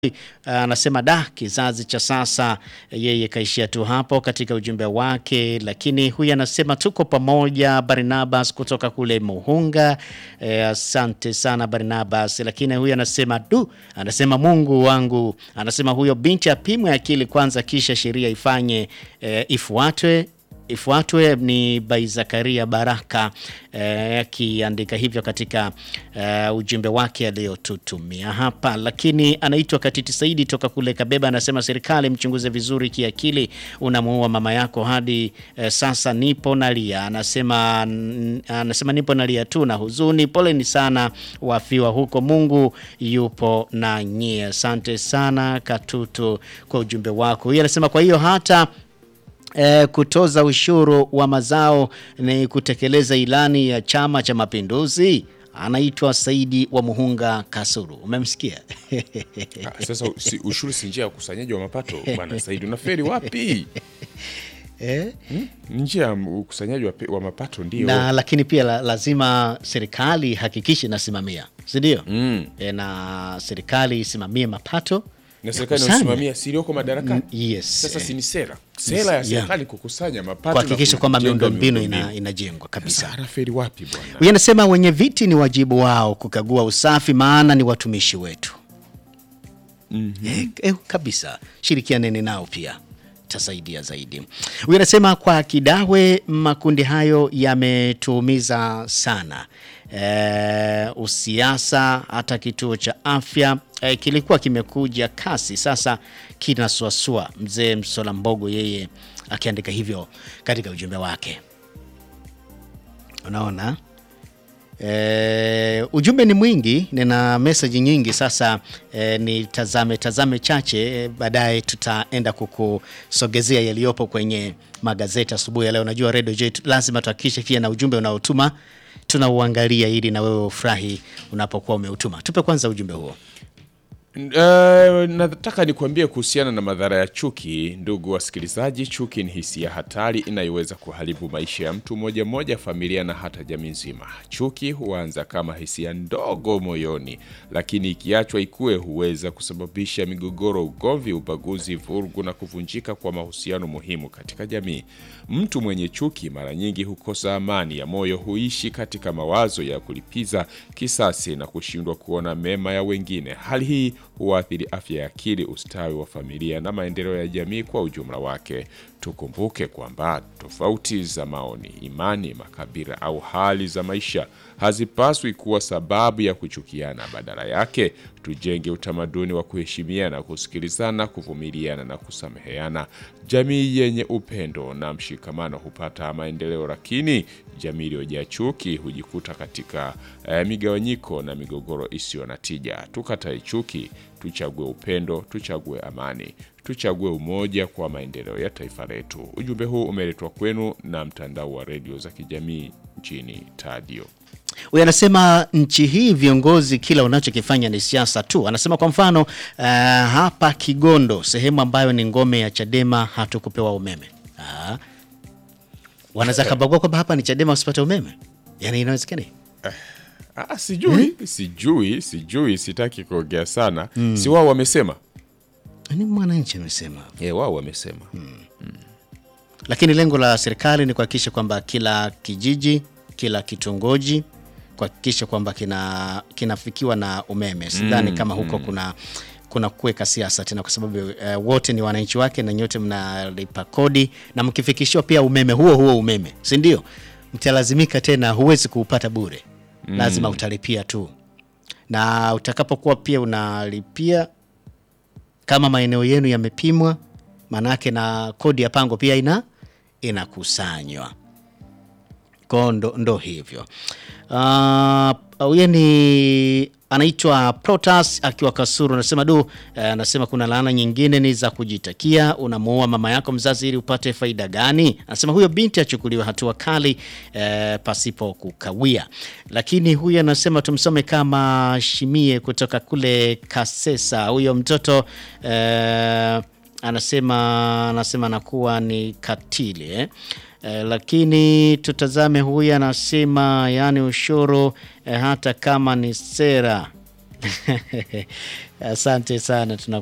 Anasema da, kizazi cha sasa, yeye kaishia tu hapo katika ujumbe wake. Lakini huyu anasema tuko pamoja, Barnabas kutoka kule Muhunga. Eh, asante sana Barnabas. Lakini huyu anasema du, anasema Mungu wangu, anasema huyo binti apimwe akili kwanza, kisha sheria ifanye eh, ifuatwe ifuatwe ni Bai Zakaria Baraka akiandika eh, hivyo katika eh, ujumbe wake aliyotutumia hapa. Lakini anaitwa Katiti Saidi toka kule Kabeba, anasema serikali mchunguze vizuri kiakili, unamuua mama yako hadi eh, sasa nipo nalia. Anasema, anasema nipo nalia tu na huzuni, poleni sana wafiwa huko, Mungu yupo na nyie. Asante sana Katutu kwa ujumbe wako. Huyu anasema kwa hiyo hata E, kutoza ushuru wa mazao ni kutekeleza ilani ya Chama cha Mapinduzi. Anaitwa Saidi wa Muhunga Kasuru, umemsikia? Ah, Sasa si, ushuru si njia ya ukusanyaji wa mapato bwana Saidi, unaferi wapi? Eh? Hmm? Njia ya ukusanyaji wa, pe- wa mapato ndio Na lakini pia la, lazima serikali hakikishe inasimamia, si ndio? Mm. E, na serikali isimamie mapato na serikali Kusanya. inasimamia silioko madarakani. yes. Sasa eh, si ni sera sera ya yeah. serikali kukusanya mapato kuhakikisha na kwamba kujenga miundombinu miundombinu. ina, inajengwa kabisa. Sasa anaferi wapi bwana? Huyu anasema wenye viti ni wajibu wao kukagua usafi, maana ni watumishi wetu. Eh, eh, kabisa, shirikianeni nao pia tasaidia zaidi. Huyu anasema kwa Kidawe, makundi hayo yametuumiza sana. Eh, usiasa hata kituo cha afya eh, kilikuwa kimekuja kasi, sasa kinasuasua. Mzee Msola Mbogo yeye akiandika hivyo katika ujumbe wake. Unaona? E, ujumbe ni mwingi, nina meseji nyingi sasa. E, ni tazame tazame chache, e, baadaye tutaenda kukusogezea yaliyopo kwenye magazeti asubuhi ya leo. Najua Radio J lazima tuhakikishe pia na ujumbe unaotuma tunauangalia ili na wewe ufurahi unapokuwa umeutuma. Tupe kwanza ujumbe huo. Uh, nataka nikuambie kuhusiana na madhara ya chuki. Ndugu wasikilizaji, chuki ni hisia hatari inayoweza kuharibu maisha ya mtu mmoja mmoja, familia na hata jamii nzima. Chuki huanza kama hisia ndogo moyoni, lakini ikiachwa ikue huweza kusababisha migogoro, ugomvi, ubaguzi, vurugu na kuvunjika kwa mahusiano muhimu katika jamii. Mtu mwenye chuki mara nyingi hukosa amani ya moyo, huishi katika mawazo ya kulipiza kisasi na kushindwa kuona mema ya wengine. Hali hii huathiri afya ya akili, ustawi wa familia na maendeleo ya jamii kwa ujumla wake. Tukumbuke kwamba tofauti za maoni, imani, makabila au hali za maisha hazipaswi kuwa sababu ya kuchukiana. Badala yake, tujenge utamaduni wa kuheshimiana, kusikilizana, kuvumiliana na kusameheana. Jamii yenye upendo na mshikamano hupata maendeleo, lakini jamii iliyojaa chuki hujikuta katika eh, migawanyiko na migogoro isiyo na tija. Tukatae chuki, tuchague upendo, tuchague amani, tuchague umoja kwa maendeleo ya taifa letu. Ujumbe huu umeletwa kwenu na mtandao wa redio za kijamii nchini Tadio. Huyu anasema nchi hii viongozi kila unachokifanya ni siasa tu. Anasema kwa mfano uh, hapa Kigondo, sehemu ambayo ni ngome ya Chadema, hatukupewa umeme. Ah. Wanaweza kabagua kwamba hapa ni Chadema usipate umeme, yaani inawezekana Ah, sijui sijui sijui, sitaki kuongea sana. Si wao wamesema ni mwananchi amesema, eh, wao wamesema lakini lengo la serikali ni kuhakikisha kwamba kila kijiji, kila kitongoji kuhakikisha kwamba kina kinafikiwa na umeme. Sidhani kama huko kuna kuna kuweka siasa tena, kwa sababu eh, wote ni wananchi wake na nyote mnalipa kodi, na mkifikishiwa pia umeme huo huo umeme, si ndio? Mtalazimika tena, huwezi kuupata bure, lazima utalipia tu, na utakapokuwa pia unalipia kama maeneo yenu yamepimwa, manake na kodi ya pango pia ina inakusanywa ko ndo, ndo hivyo. Ah, Huyo ni anaitwa Protas akiwa Kasuru, anasema du, eh, anasema kuna laana nyingine ni za kujitakia. Unamuoa mama yako mzazi ili upate faida gani? Anasema huyo binti achukuliwe hatua kali eh, pasipo kukawia. Lakini huyo anasema tumsome kama Shimie kutoka kule Kasesa. Huyo mtoto eh, anasema anasema anakuwa ni katili eh? Eh, lakini tutazame huyu anasema yani ushuru eh, hata kama ni sera Asante sana tuna